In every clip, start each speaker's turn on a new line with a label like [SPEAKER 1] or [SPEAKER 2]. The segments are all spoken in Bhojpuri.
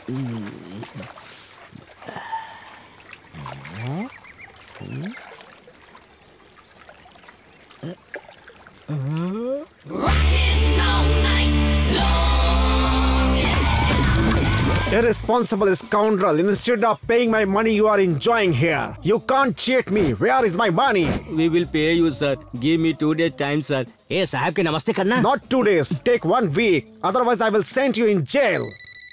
[SPEAKER 1] Irresponsible scoundrel. Instead of paying my money, you are enjoying here. You can't cheat me. Where is my money?
[SPEAKER 2] We will pay you, sir. Give me two days time, sir. ए साहब के नमस्ते करना
[SPEAKER 1] Not two days. Take one week. Otherwise, I will send you in jail.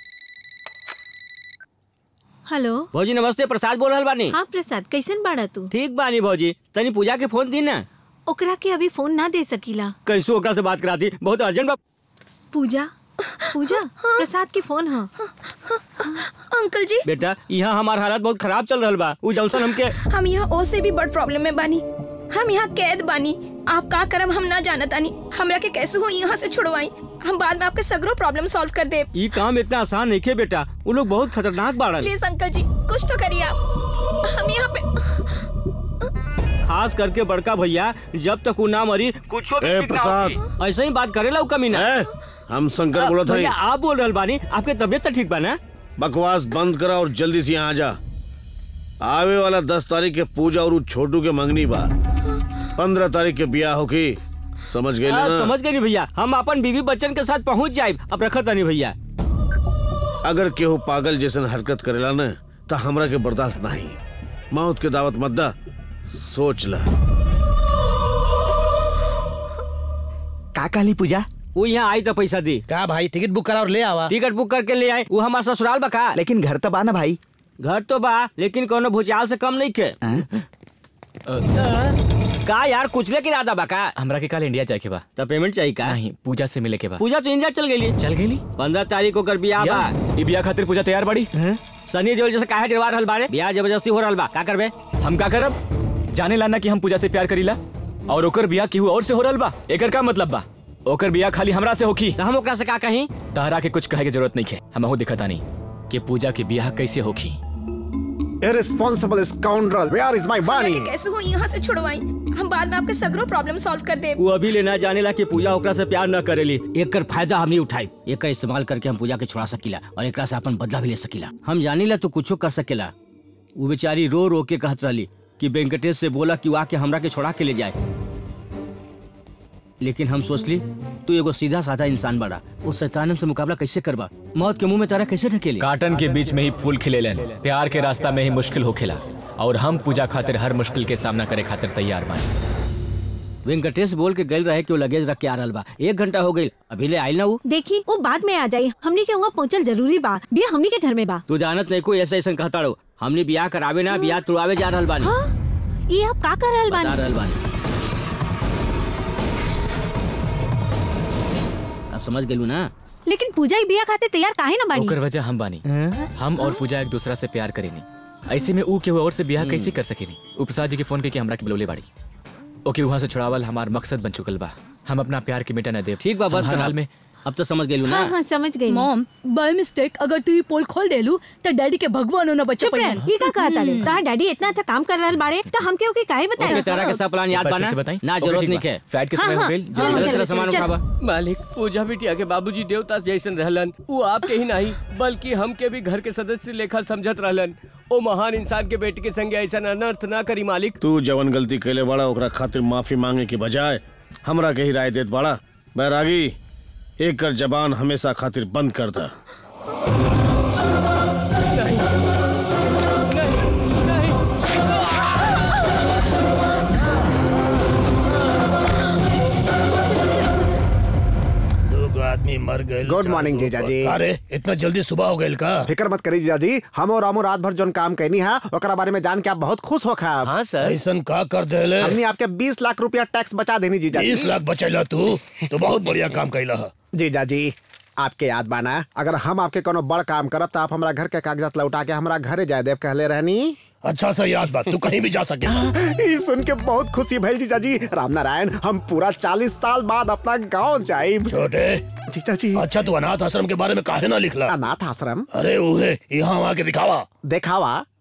[SPEAKER 3] Hello
[SPEAKER 2] भौजी नमस्ते प्रसाद बोल रहल बानी
[SPEAKER 3] हाँ प्रसाद कैसन बाड़ा तू
[SPEAKER 2] ठीक बानी भौजी तनी पूजा के फोन दी ना
[SPEAKER 3] ओकरा के अभी फोन ना दे सकीला
[SPEAKER 2] कैसो ओकरा से बात कराती बहुत अर्जेंट बा
[SPEAKER 3] पूजा पूजा प्रसाद के फोन हाँ
[SPEAKER 4] अंकल जी
[SPEAKER 2] बेटा यहाँ हमार हालत बहुत खराब चल रहल बा उ जॉनसन हमके
[SPEAKER 4] हम यहाँ ओ से भी बड़ प्रॉब्लम में बानी हम यहाँ कैद बानी आप का करम हम ना जानत आनी हमरा के कैसे हो यहाँ से छुड़वाई हम बाद में आपके सगरो प्रॉब्लम सॉल्व कर दे
[SPEAKER 2] ई काम इतना आसान नहीं खे बेटा वो लोग बहुत खतरनाक बाड़न
[SPEAKER 4] प्लीज अंकल जी कुछ तो करिए आप हम यहाँ पे
[SPEAKER 2] खास करके बड़का भैया जब तक वो ना मरी कुछ
[SPEAKER 5] ए, प्रसाद।
[SPEAKER 2] ऐसे ही बात करेला उ कमीना
[SPEAKER 5] ए, हम शंकर बोला था
[SPEAKER 2] भैया आप बोल रहल बानी आपके तबियत तो ठीक बा ना
[SPEAKER 5] बकवास बंद करा और जल्दी से यहाँ आ जा आवे वाला दस तारीख के पूजा और उ छोटू के मंगनी बा पंद्रह तारीख के ब्याह होगी समझ गए
[SPEAKER 2] हाँ,
[SPEAKER 5] ना
[SPEAKER 2] समझ गए भैया हम अपन बीवी बच्चन के साथ पहुंच जाए अब रखत नहीं भैया
[SPEAKER 5] अगर केहू पागल जैसन हरकत करेला न तो हमरा के बर्दाश्त नहीं मौत के दावत मत दा सोच ला
[SPEAKER 6] का काली पूजा
[SPEAKER 2] वो यहाँ आई तो पैसा दी
[SPEAKER 7] क्या भाई टिकट बुक करा और ले आवा
[SPEAKER 2] टिकट बुक करके ले आए वो हमारा ससुराल बका
[SPEAKER 6] लेकिन घर तो बा ना भाई
[SPEAKER 2] घर तो बा लेकिन कोनो भुचाल से कम नहीं के का यार कुछ लेके इरादा बा का
[SPEAKER 8] हमरा के कल इंडिया जाए के बा
[SPEAKER 2] तो पेमेंट चाहिए का
[SPEAKER 8] नहीं पूजा से मिले के बा
[SPEAKER 2] पूजा तो इंडिया चल गई
[SPEAKER 8] चल गई
[SPEAKER 2] पंद्रह तारीख को कर बियाह बा
[SPEAKER 8] ई बिया खातिर पूजा तैयार बाड़ी
[SPEAKER 2] सनी देओल जैसे काहे डरवा रहल बारे बियाह जबरदस्ती हो रहल बा का करबे
[SPEAKER 8] हम का करब जाने लाना कि हम पूजा से प्यार करीला और ओकर बिया केहू और से हो रहल बा एकर का मतलब बा ओकर बिया खाली हमरा से होखी
[SPEAKER 2] तो हम ओकरा से का कहीं
[SPEAKER 8] तहरा के कुछ कहे के जरूरत नहीं है हमहू दिखता नहीं कि पूजा के बियाह कैसे होखी
[SPEAKER 1] Irresponsible scoundrel. Where is my
[SPEAKER 4] हमरा
[SPEAKER 1] money?
[SPEAKER 4] के कैसे हो यहाँ से छुड़वाई हम बाद में आपके सगरो प्रॉब्लम सॉल्व कर दे
[SPEAKER 2] वो अभी लेना जाने ला कि पूजा ओकरा से प्यार न करेली एकर फायदा हम ही उठाई एकर इस्तेमाल करके हम पूजा के छुड़ा सकीला और एकरा से अपन बदला भी ले सकीला हम जानी ला तो कुछो कर सकेला वो बेचारी रो रो के कहत रहली कि वेंकटेश से बोला कि वो आके हमरा के छोड़ा के ले जाए लेकिन हम सोचली तू एगो सीधा साधा इंसान बड़ा वो शैतान से मुकाबला कैसे करबा मौत के मुंह में तारा कैसे ढकेली
[SPEAKER 8] काटन के बीच में ही फूल खिले लेन प्यार के रास्ता में ही मुश्किल होखेला और हम पूजा खातिर हर मुश्किल के सामना करे खातिर तैयार बानी
[SPEAKER 2] वेंकटेश बोल के गल रहे कि वो लगेज रख के आ रहल बा एक घंटा हो गई अभी ले आइल ना वो
[SPEAKER 3] देखी वो बाद में आ जाई हमनी के वहाँ पहुँचल जरूरी बा बिया हमनी के घर में बा
[SPEAKER 2] तू जानत नहीं कोई ऐसा ऐसा कहता रहो हमने बियाह करावे ना बियाह तुड़ावे जा रहल बानी
[SPEAKER 3] हाँ ये आप का कर रहल
[SPEAKER 2] बता
[SPEAKER 3] बानी
[SPEAKER 2] रहल बानी अब समझ गेलू ना
[SPEAKER 3] लेकिन पूजा ही बिया खाते तैयार काहे ना बानी
[SPEAKER 8] ओकर वजह हम बानी हम और पूजा एक दूसरा से प्यार करेनी ऐसे में ऊ केहू और से ब्याह कैसे कर सकेनी ऊ प्रसाद जी के फोन करके हमरा के बुलौले बाड़ी ओके वहां से छुड़ावल हमार मकसद बन चुकल बा हम अपना प्यार के मिटा न देव
[SPEAKER 2] ठीक बा बस
[SPEAKER 8] हम हर
[SPEAKER 2] करा।
[SPEAKER 8] हाल में
[SPEAKER 2] अब तो समझ गेलू ना
[SPEAKER 3] हाँ हाँ समझ गई
[SPEAKER 9] मॉम बाय मिस्टेक अगर तू ये पोल खोल देलू तो डैडी के भगवान होना बच्चे
[SPEAKER 3] चुप रह ये का कहता रे तार डैडी इतना अच्छा काम कर रहल बाड़े तो हम के ओके काहे
[SPEAKER 2] ओके
[SPEAKER 3] बताए
[SPEAKER 2] तेरा के सब प्लान याद
[SPEAKER 8] एक बार
[SPEAKER 2] बा ना
[SPEAKER 8] फिर से बताई?
[SPEAKER 2] ना
[SPEAKER 8] ओके,
[SPEAKER 2] जरूरत
[SPEAKER 8] ठीक
[SPEAKER 2] नहीं
[SPEAKER 8] बा।
[SPEAKER 2] के
[SPEAKER 8] फ्लाइट के
[SPEAKER 3] हाँ,
[SPEAKER 8] समय हो
[SPEAKER 3] हाँ।
[SPEAKER 8] गइल
[SPEAKER 3] चलो,
[SPEAKER 8] जल्दी
[SPEAKER 3] चलो,
[SPEAKER 2] तेरा
[SPEAKER 3] चलो,
[SPEAKER 2] सामान
[SPEAKER 3] चलो।
[SPEAKER 2] उठावा
[SPEAKER 10] मालिक पूजा बिटिया के बाबूजी देवता जैसन रहलन वो आपके ही नहीं बल्कि हमके भी घर के सदस्य लेखा समझत रहलन ओ महान इंसान के बेटी के संगे ऐसा अनर्थ ना करी मालिक
[SPEAKER 5] तू जवन गलती कैले बड़ा ओकरा खातिर माफी मांगे के बजाय हमरा के ही राय देत बड़ा बैरागी एक कर जबान हमेशा खातिर बंद कर दा
[SPEAKER 10] नहीं नहीं नहीं
[SPEAKER 7] दो आदमी मर गए
[SPEAKER 1] Good morning, जीजा जी।
[SPEAKER 7] अरे इतना जल्दी सुबह हो गए का
[SPEAKER 1] फिक्र मत करी जीजा जी हम और रामू रात भर जोन काम कहनी है ओकरा बारे में जान के आप बहुत खुश हो खा
[SPEAKER 10] हाँ सर
[SPEAKER 7] ऐसन का कर देले
[SPEAKER 1] हमने आपके 20 लाख रुपया टैक्स बचा देनी जीजा
[SPEAKER 7] बीस
[SPEAKER 1] जी
[SPEAKER 7] लाख बचैला तू तो बहुत बढ़िया काम कैला है
[SPEAKER 1] जीजा जी आपके याद बाना अगर हम आपके कोनो बड़ काम करब तो आप हमरा घर के कागजात लौटा के हमरा घरे जाए देव कहले रहनी
[SPEAKER 7] अच्छा सा याद बात तू कहीं भी जा सके
[SPEAKER 1] ई सुन के बहुत खुशी भइल जीजा जी राम नारायण हम पूरा 40 साल बाद अपना गांव जाइब
[SPEAKER 7] छोटे
[SPEAKER 1] जीजा जी
[SPEAKER 7] अच्छा तू अनाथ आश्रम के बारे में काहे ना लिखला
[SPEAKER 1] अनाथ आश्रम
[SPEAKER 7] अरे उहे यहाँ वहाँ के दिखावा
[SPEAKER 1] देखावा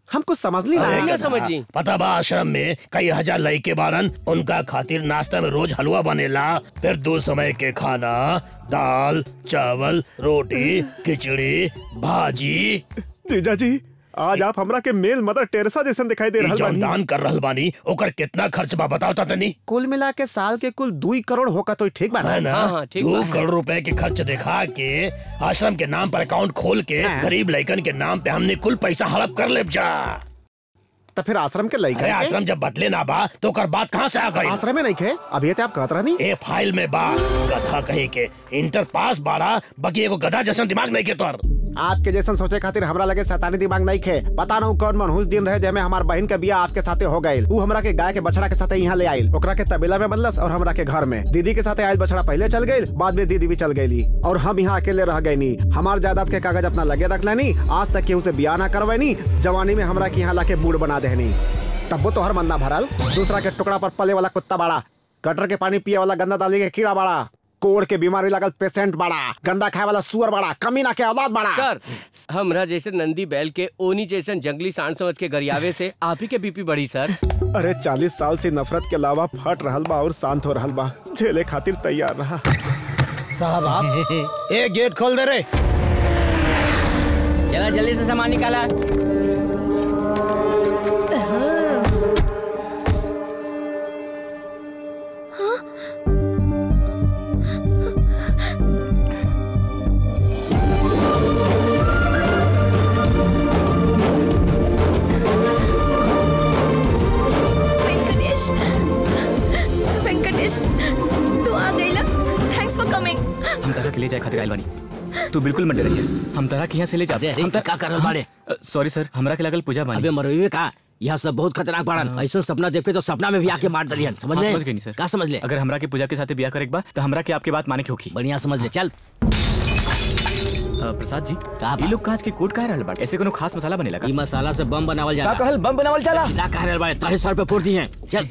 [SPEAKER 1] हम कुछ समझ ली
[SPEAKER 10] अरे,
[SPEAKER 1] ना
[SPEAKER 10] ना समझ ली
[SPEAKER 7] पता बा आश्रम में कई हजार लड़के बारन उनका खातिर नाश्ता में रोज हलवा बनेला फिर दो समय के खाना दाल चावल रोटी खिचड़ी भाजी
[SPEAKER 1] जीजा जी आज आप हमरा के मेल मदर टेरेसा जैसन दिखाई दे
[SPEAKER 7] ई
[SPEAKER 1] रहल
[SPEAKER 7] जौन
[SPEAKER 1] बानी
[SPEAKER 7] दान कर रहल बानी ओकर कितना खर्च बा बताओ ता तनी
[SPEAKER 1] कुल मिला के साल के कुल दू करोड़ होगा तो ठीक बा
[SPEAKER 7] है
[SPEAKER 1] ना
[SPEAKER 7] ना
[SPEAKER 10] हाँ, हाँ, ठीक
[SPEAKER 7] दो
[SPEAKER 10] बा, है।
[SPEAKER 7] करोड़ रुपए के खर्च दिखा के आश्रम के नाम पर अकाउंट खोल के
[SPEAKER 1] हाँ।
[SPEAKER 7] गरीब लड़कन के नाम पे हमने कुल पैसा हड़प कर ले जा
[SPEAKER 1] तो फिर आश्रम के
[SPEAKER 7] अरे
[SPEAKER 1] लइकन के
[SPEAKER 7] आश्रम जब बटले ना बा तो ओकर बात कहाँ से आ गई
[SPEAKER 1] आश्रम में नहीं खे अभी ते आप कहत रहनी
[SPEAKER 7] ए फाइल में बा गधा कहे के इंटर पास बाड़ा बाकी एगो गधा जैसा दिमाग नहीं के तोर
[SPEAKER 1] आपके जैसन सोचे खातिर हमरा लगे शैतानी दिमाग नहीं खे पता ना कौन मनहूस दिन रहे जेमे हमार बहन के बिया आपके साथे हो गई ऊ हमरा के गाय के बछड़ा के साथे यहाँ ले आइल ओकरा के तबेला में बदलस और हमरा के घर में दीदी के साथे आइल बछड़ा पहले चल गई बाद में दीदी भी चल गई और हम यहाँ अकेले रह गई हमार जायदाद के कागज अपना लगे रख लेनी आज तक केहू से बिया ना करवैनी जवानी में हमरा के यहाँ लाके बूढ़ बना देनी तब वो तो हर मन्ना भरल दूसरा के टुकड़ा पर पले वाला कुत्ता बाड़ा गटर के पानी पिए वाला गंदा दाली के कीड़ा बाड़ा कोड़ के बीमारी लागल पेशेंट बाड़ा गंदा खाए वाला सुअर बाड़ा कमीना के औलाद बाड़ा
[SPEAKER 10] सर हमरा जैसे नंदी बैल के ओनी जैसन जंगली सांड समझ के गरियावे से आप ही के बीपी बढ़ी सर
[SPEAKER 1] अरे चालीस साल से नफरत के अलावा फट रहल बा और शांत हो रहल बा झेले खातिर तैयार रहा
[SPEAKER 7] साहब आप ए गेट खोल दे रे
[SPEAKER 2] चला जल्दी से सामान निकाला
[SPEAKER 4] वेंकटेश वेंकटेश तू आ गईला थैंक्स फॉर कमिंग
[SPEAKER 8] हम तरह के ले जाए खातिर आइल बानी तू बिल्कुल मत डरिए हम तरह के यहाँ से ले
[SPEAKER 2] अरे,
[SPEAKER 8] जाते
[SPEAKER 2] अरे, का कर रहल बाड़े?
[SPEAKER 8] सॉरी सर हमरा के लागल पूजा बानी
[SPEAKER 2] अबे मरवी का यहाँ सब बहुत खतरनाक बाड़न ऐसा सपना देखे तो सपना में भी आके मार दलियन समझ
[SPEAKER 8] हाँ,
[SPEAKER 2] ले
[SPEAKER 8] समझ गई नहीं सर
[SPEAKER 2] का समझ ले
[SPEAKER 8] अगर हमरा के पूजा के साथ ब्याह करे के बा तो हमरा के आपके बात माने के होखी
[SPEAKER 2] बढ़िया समझ ले चल
[SPEAKER 8] अ, प्रसाद जी
[SPEAKER 2] का बा?
[SPEAKER 8] ये लोग काज के कोट काहे रहल बाटे ऐसे कोनो खास मसाला बनेला का
[SPEAKER 2] ई मसाला से बम बनावल
[SPEAKER 8] का
[SPEAKER 2] जाला
[SPEAKER 8] कहल बम बनावल चला
[SPEAKER 2] चिल्ला कह रहल बाड़े तारे सर पे फोड़ दी हैं चल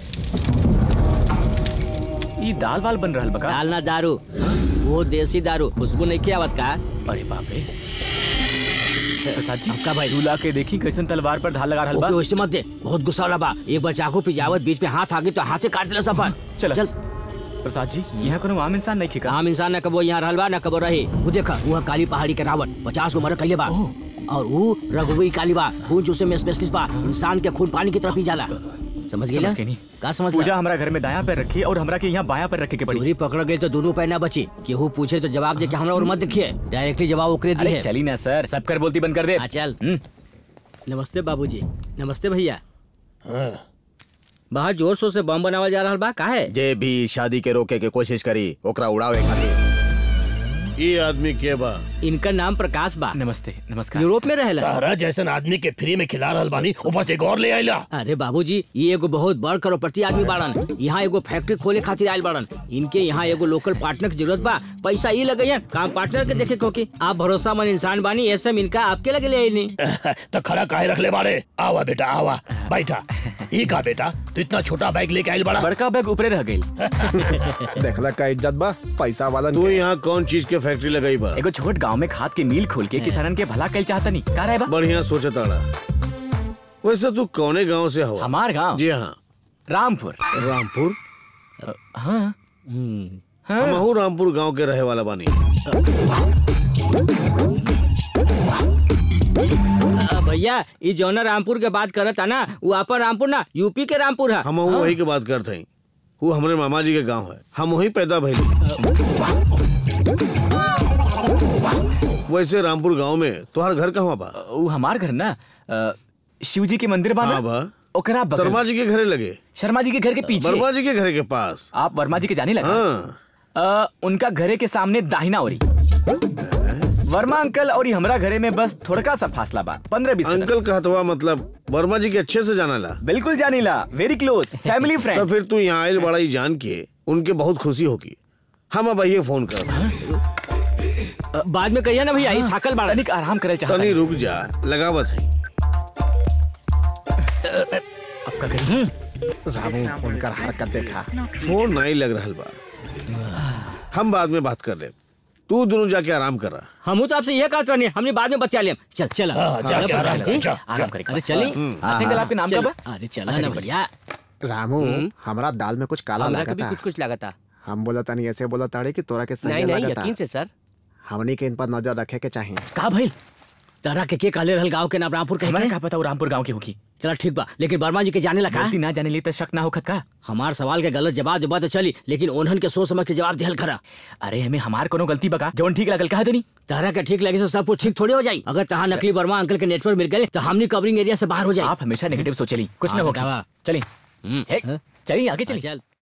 [SPEAKER 8] ई दाल वाल बन रहल बका
[SPEAKER 2] डालना दारू वो देसी दारू खुशबू नहीं की आवत का
[SPEAKER 8] अरे बाप रे प्रसाद जी
[SPEAKER 2] आपका भाई
[SPEAKER 8] दूल्हा के देखी कैसन तलवार पर ढाल लगा रहल बा
[SPEAKER 2] ओके वैसे मत दे बहुत गुस्सा वाला बा एक बार चाकू पिजावत बीच में हाथ आ गई तो हाथे काट दिला सफर
[SPEAKER 8] चल
[SPEAKER 2] चल
[SPEAKER 8] प्रसाद जी यहाँ कोनो आम इंसान नहीं खिका
[SPEAKER 2] आम इंसान न कबो यहाँ रहल बा न कबो रही वो देखा वो काली पहाड़ी के रावण पचास को मर कहिए बा और वो रघुवी काली बा खून चूसे में स्पेशलिस्ट बा इंसान के खून पानी की तरफ ही जाला समझ गई
[SPEAKER 8] समझ के नहीं
[SPEAKER 2] का समझ
[SPEAKER 8] पूजा
[SPEAKER 2] पूजा
[SPEAKER 8] हमारा घर में दाया पैर रखी और हमरा के यहाँ बाया पैर रखे के पड़ी
[SPEAKER 2] चोरी पकड़ गई तो दोनों पैर ना बची केहू पूछे तो जवाब दे के हमरा और मत देखिए डायरेक्टली जवाब ओकरे
[SPEAKER 8] अरे
[SPEAKER 2] दिए
[SPEAKER 8] चली ना सर सब कर बोलती बंद कर दे
[SPEAKER 2] हाँ चल
[SPEAKER 8] हम्म,
[SPEAKER 2] नमस्ते बाबूजी नमस्ते भैया
[SPEAKER 7] हाँ।
[SPEAKER 2] बाहर जोर शोर से बम बनावल जा रहल बा काहे
[SPEAKER 1] जे भी शादी के रोके के कोशिश करी ओकरा उड़ावे खातिर
[SPEAKER 5] ये आदमी के बा
[SPEAKER 2] इनका नाम प्रकाश बा
[SPEAKER 8] नमस्ते नमस्कार
[SPEAKER 2] यूरोप में रहेला
[SPEAKER 7] तारा जैसन आदमी के फ्री में खिला रहल बानी ऊपर से एक और ले आइला
[SPEAKER 2] अरे बाबूजी ये एगो बहुत बड़ करोड़पति आदमी बाड़न यहाँ एगो फैक्ट्री खोले खातिर आयल बाड़न इनके यहाँ एगो लोकल पार्टनर की जरूरत बा पैसा ये लगे है काम पार्टनर के देखे क्योंकि आप भरोसामंद इंसान बानी ऐसे में इनका आपके लगे ले आई नहीं
[SPEAKER 7] तो खड़ा काहे रख ले बाड़े आवा बेटा आवा बैठा ई का बेटा तू इतना छोटा बैग लेके आइल बड़ा
[SPEAKER 8] बड़का बैग ऊपरे रह गई
[SPEAKER 1] देखला का इज्जत बा पैसा वाला
[SPEAKER 5] तू यहाँ कौन चीज के फैक्ट्री लगाई बा
[SPEAKER 8] एगो छोट गांव में खाद के मिल खोल के किसानन के भला कैल चाहता नहीं का रहे बा
[SPEAKER 5] बढ़िया सोचा ताड़ा वैसे तू कौने गांव से हो
[SPEAKER 8] हमार गांव
[SPEAKER 5] जी हाँ
[SPEAKER 8] रामपुर
[SPEAKER 5] रामपुर
[SPEAKER 8] हाँ हाँ
[SPEAKER 5] हमहू रामपुर गांव के रहे वाला बानी
[SPEAKER 2] अ, भैया ये जौना रामपुर के बात करत ना वो आपन रामपुर ना यूपी के रामपुर है
[SPEAKER 5] हम वही के बात करते हैं वो हमारे मामा जी के गांव है हम वही पैदा भइल वैसे रामपुर गांव में तुहार घर कहाँ बा
[SPEAKER 8] वो हमार घर ना अ, शिव जी के मंदिर बा ना
[SPEAKER 5] हाँ बा
[SPEAKER 8] ओकरा बगल
[SPEAKER 5] शर्मा जी के घरे लगे
[SPEAKER 8] शर्मा जी के घर के पीछे
[SPEAKER 5] वर्मा जी के घरे के पास
[SPEAKER 8] आप वर्मा जी के जाने लगा
[SPEAKER 5] हाँ
[SPEAKER 8] अ, उनका घरे के सामने दाहिना ओरी वर्मा अंकल और हमरा घरे में बस थोड़का सा फासला बा पंद्रह बीस कदम।
[SPEAKER 5] अंकल कहतवा मतलब वर्मा जी के अच्छे से जाना ला
[SPEAKER 8] बिल्कुल जानीला वेरी क्लोज फैमिली
[SPEAKER 5] तो
[SPEAKER 8] फ्रेंड
[SPEAKER 5] फिर तू यहाँ आयल बड़ा ही जान के उनके बहुत खुशी होगी हम अब आइए फोन कर
[SPEAKER 2] अ, बाद में कहिए ना भैया ये थाकल बाड़ा
[SPEAKER 8] तनिक आराम करे चाहता
[SPEAKER 5] तनी
[SPEAKER 8] है
[SPEAKER 5] रुक जा लगावत है
[SPEAKER 8] आपका घर
[SPEAKER 1] रामू उनकर हरकत देखा
[SPEAKER 5] फोन नहीं लग रहा बा हम बाद में बात कर ले तू दोनों जाके आराम कर रहा
[SPEAKER 2] हम तो आपसे यह कहते रहने हमने बाद में बचा लिया चल चल
[SPEAKER 7] हाँ, जा, जा, आराम कर, जा,
[SPEAKER 8] आराम करें
[SPEAKER 2] अरे चली
[SPEAKER 8] अंकल आपके नाम
[SPEAKER 2] चल,
[SPEAKER 8] का बा
[SPEAKER 2] अरे चला
[SPEAKER 8] अच्छा,
[SPEAKER 2] ना
[SPEAKER 8] ठीक
[SPEAKER 2] भैया
[SPEAKER 1] रामू हमरा दाल में कुछ काला
[SPEAKER 10] हमरा के भी
[SPEAKER 1] लागता
[SPEAKER 10] कुछ कुछ लागता
[SPEAKER 1] हम बोला तनी ऐसे बोला ताड़े कि तोरा के सही
[SPEAKER 10] नहीं नहीं
[SPEAKER 1] लागता
[SPEAKER 10] यकीन से सर
[SPEAKER 1] हमनी के इन पर नजर रखे के चाहिए
[SPEAKER 8] का भाई
[SPEAKER 2] तारा के के काले रहल गांव के नाम रामपुर कहे
[SPEAKER 8] हमारा
[SPEAKER 2] के?
[SPEAKER 8] का पता वो रामपुर गांव की होगी
[SPEAKER 2] चला ठीक बा लेकिन वर्मा जी के जाने लगा
[SPEAKER 8] गलती ना जाने ली तो शक ना होखत का
[SPEAKER 2] हमार सवाल के गलत जवाब देबा तो चली लेकिन ओनहन के सोच समझ के जवाब दिहल खरा
[SPEAKER 8] अरे हमें हमार कोनो गलती बका जवन ठीक लगल कहा देनी
[SPEAKER 2] तारा के ठीक लगे से सब कुछ ठीक थोड़ी हो जाई अगर तहां नकली वर्मा अंकल के नेटवर्क मिल गए तो हमनी कवरिंग एरिया से बाहर हो जाए
[SPEAKER 8] आप हमेशा नेगेटिव सोचेली कुछ ना
[SPEAKER 2] हाँ,
[SPEAKER 8] होगी
[SPEAKER 2] बतावा।
[SPEAKER 8] चली
[SPEAKER 2] हम्म,
[SPEAKER 8] हे,
[SPEAKER 2] हाँ।
[SPEAKER 8] चलिए आगे
[SPEAKER 2] हाँ,
[SPEAKER 8] चलिए
[SPEAKER 2] चल